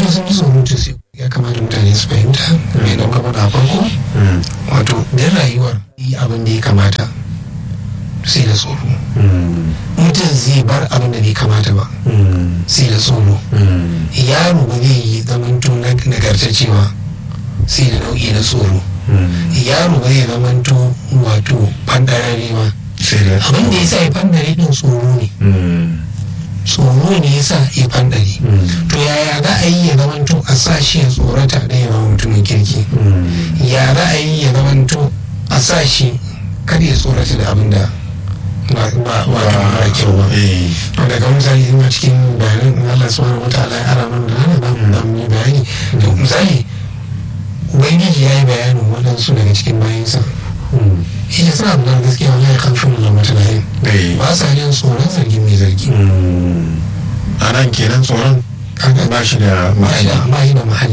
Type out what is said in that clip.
wato sun yi surutu sai ya kamata mutane su fahimta mai ɗauka faɗa a farko wato din rayuwar yi abin da ya kamata sai da tsoro mutum zai bar abin da bai kamata ba sai da tsoro yaro ba zai yi zamanto nagartaccewa sai da nau'i na tsoro yaro ba zai zamanto wato fandarare ba abin da ya sa ya fandare din tsoro ne tsoro ne ya sa ya fandare to yaya za a yi ya zamanto a sa shi ya tsorata da ya zama mutumin kirki ya za a yi ya zamanto a sa shi kada ya tsorata da abin da ba wato mara kyau ba to daga misali ina cikin bayanin Allah subhanahu wataala ya ara mana da nan da mu yi bayani to misali ubangiji ya yi bayanin waɗansu daga cikin bayansa ita suna da gaskiya wani ya kan shunu zama tunanin ba sa jin tsoron zargi mai zargi a nan kenan tsoron ba shi da ba shi da mahalli